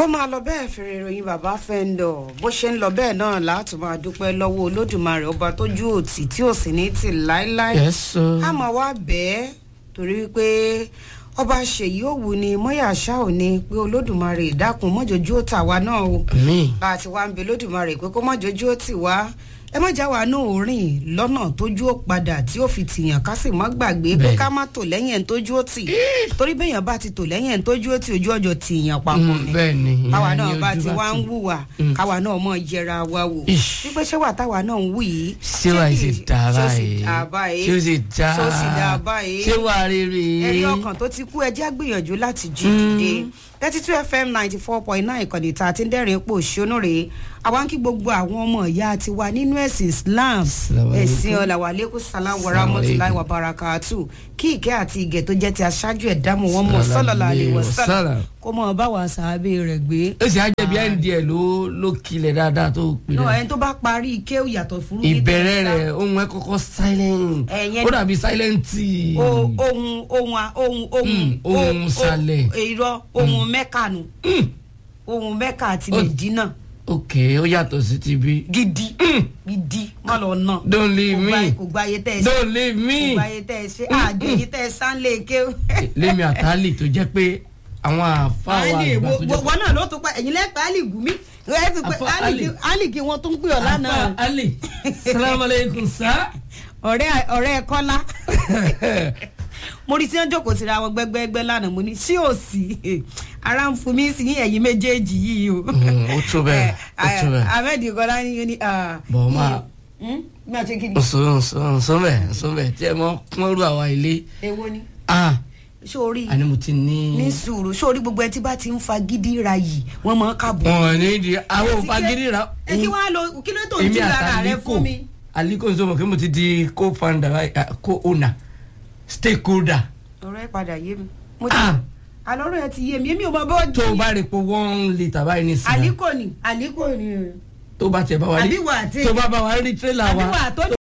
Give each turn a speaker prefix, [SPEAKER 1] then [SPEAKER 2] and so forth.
[SPEAKER 1] kó máa lọ bẹ́ẹ̀ fèrè ìròyìn bàbá fẹ́ńdọ̀ bó ṣe ń lọ bẹ́ẹ̀ náà láti máa dúpẹ́ lọ́wọ́ olódùmarè ọba tójú òtí tí ò sì ní tì láéláé
[SPEAKER 2] Yes, sir.
[SPEAKER 1] a máa wá bẹ́ẹ̀ torí wípé ọba ṣèyí òwú ni mọ́yà ṣá ò ní pé olódùmarè dákun mọ́jọ́jú ó tà wá náà o
[SPEAKER 2] mi
[SPEAKER 1] bá a ti wá ń bẹ olódùmarè pé kó mọ́jọ́jú ó tì wá ẹ má já wa náà rìn lọ́nà tójú ó padà tí ó fi tìyàn ká sì má gbàgbé pé
[SPEAKER 2] Bẹ́ẹ̀ni.
[SPEAKER 1] ká má tò lẹ́yìn ẹ̀ ń tójú ó tì torí bẹ́yàn bá ti tò lẹ́yìn ẹ̀ ń tójú ó tì ojú ọjọ́ tìyàn papọ̀
[SPEAKER 2] Mm,
[SPEAKER 1] ni
[SPEAKER 2] bẹ́ẹ̀ ni,
[SPEAKER 1] báwa
[SPEAKER 2] ìyẹn
[SPEAKER 1] náà
[SPEAKER 2] ni
[SPEAKER 1] bá
[SPEAKER 2] ojú
[SPEAKER 1] ti
[SPEAKER 2] bá
[SPEAKER 1] wá ń
[SPEAKER 2] ti-
[SPEAKER 1] wùwà
[SPEAKER 2] Mm.
[SPEAKER 1] káwa náà mọ̀ yẹra wa wò
[SPEAKER 2] Ish.
[SPEAKER 1] wípé ṣé wà táwa náà ń wù yìí
[SPEAKER 2] ṣé wàá ṣe dá
[SPEAKER 1] ṣé ó sì
[SPEAKER 2] báyìí
[SPEAKER 1] dá báyìí
[SPEAKER 2] ṣé ó ṣe dá
[SPEAKER 1] ṣé ó sì dá báyìí
[SPEAKER 2] ṣé wàá rere
[SPEAKER 1] ẹ̀rí ọkàn tó ti kú ẹjẹ́ gbìyànjú láti jí dìde thirty two fm ninety four point nine ìkànnì tá a ti ń dẹ́rìn ipò òṣónú rèé àwa ń kí gbogbo àwọn ọmọ ìyá ti wà nínú ẹ̀sìn islam
[SPEAKER 2] Assalamu alaikum.
[SPEAKER 1] ẹ̀sìn ọ̀làwálẹ́kùn salam warahmatulahi wabarakatu kí ìkẹ́ àti ìgẹ̀ tó jẹ́ ti aṣáájú ẹ̀dámù wọn mọ̀ sọ́lọ́lá àlè wọ̀sálà
[SPEAKER 2] Salam.
[SPEAKER 1] kó mọ̀ bá wa sàábé rẹ̀ gbé.
[SPEAKER 2] ó sì á jẹ́ bí ẹ̀ǹdí ẹ̀ ló ló kilẹ̀ dáadáa tó pè
[SPEAKER 1] náà
[SPEAKER 2] rẹ̀
[SPEAKER 1] ẹni tó bá parí ike yàtọ̀ fún
[SPEAKER 2] ìbẹ̀rẹ̀ rẹ̀ ohun ẹ̀ kọ́kọ́ silent
[SPEAKER 1] Ẹ̀yẹn-
[SPEAKER 2] ó dàbí silent tea.
[SPEAKER 1] O- ohun ohun a- ohun ohun
[SPEAKER 2] Mm, ohun
[SPEAKER 1] o- o-
[SPEAKER 2] sàlẹ̀.
[SPEAKER 1] irọ́ ohun mẹ́kà nù ohun mẹ́kà àti
[SPEAKER 2] Ó-
[SPEAKER 1] mẹ̀dínà
[SPEAKER 2] ok ó yàtọ̀ sí ti bí.
[SPEAKER 1] gidi gidi má lọ nà
[SPEAKER 2] don't leave
[SPEAKER 1] kò gba
[SPEAKER 2] me
[SPEAKER 1] kò gba ayé tẹ́ ẹ ṣe
[SPEAKER 2] don't leave
[SPEAKER 1] kò
[SPEAKER 2] me.
[SPEAKER 1] gba ayé tẹ́ ẹ ṣe àjò èyí tẹ́ ẹ sánlé ké.
[SPEAKER 2] lémi àtàlì tó jẹ́ pé àwọn àfa wa
[SPEAKER 1] Ali
[SPEAKER 2] àgbà tó jẹ́ pé
[SPEAKER 1] wọn náà ló tún pa ẹ̀yin lẹ́pẹ́ Ali Gumi ẹ ti pé
[SPEAKER 2] Àfọ
[SPEAKER 1] Ali
[SPEAKER 2] Ali.
[SPEAKER 1] Ali kí wọ́n tún pè ọ́ lánàá
[SPEAKER 2] àfa ali salamu aleykum sa.
[SPEAKER 1] ọ̀rẹ́ ọ̀rẹ́ Kọ́lá mo rí tí wọ́n jókòó síra wọn gbẹ́gbẹ́gbẹ́ lánàá mo ní sí òsì ara ń fún mi sí ẹ̀yin méjèèjì yìí o.
[SPEAKER 2] ó tó bẹ́ẹ̀ ó tó bẹ́ẹ̀.
[SPEAKER 1] Ahmed Kọ́lá ní yóò ní.
[SPEAKER 2] Bọ̀ máa-
[SPEAKER 1] má ṣe kí ni.
[SPEAKER 2] nsọ nsọ nsọ bẹ nsọ bẹ tí ẹ mọ kúnrú àwa ilé
[SPEAKER 1] èwo ni.
[SPEAKER 2] ah
[SPEAKER 1] sórí
[SPEAKER 2] àní mo ti ní.
[SPEAKER 1] ní sùúrù sórí gbogbo ẹ tí bá ti ń fa gidi ra yìí wọ́n máa ń kábọ̀.
[SPEAKER 2] wọn ní di àwọn òfagídí ra.
[SPEAKER 1] ẹ kí wàá lọ kí ló tó ń
[SPEAKER 2] èmi
[SPEAKER 1] jí lára rẹ
[SPEAKER 2] àtàlíkò
[SPEAKER 1] fún mi.
[SPEAKER 2] àlíkò ń sọ mọ̀ kí mo ti di co-founder báyìí, ah, co-owner stakeholder.
[SPEAKER 1] ọ̀rọ̀ ẹ padà yé mi. mo ti
[SPEAKER 2] Ah.
[SPEAKER 1] àlọ́rọ̀ ẹ ti yé mi èmi ò mọ bó
[SPEAKER 2] tó o bá rí po one litre báyìí ní sinmi
[SPEAKER 1] àlíkò ni àlíkò ni
[SPEAKER 2] tó bá tiẹ̀ bá wa rí
[SPEAKER 1] àbí wà á tẹ̀.
[SPEAKER 2] tó bá bá wa rí tírélà wa
[SPEAKER 1] àbí wà á tó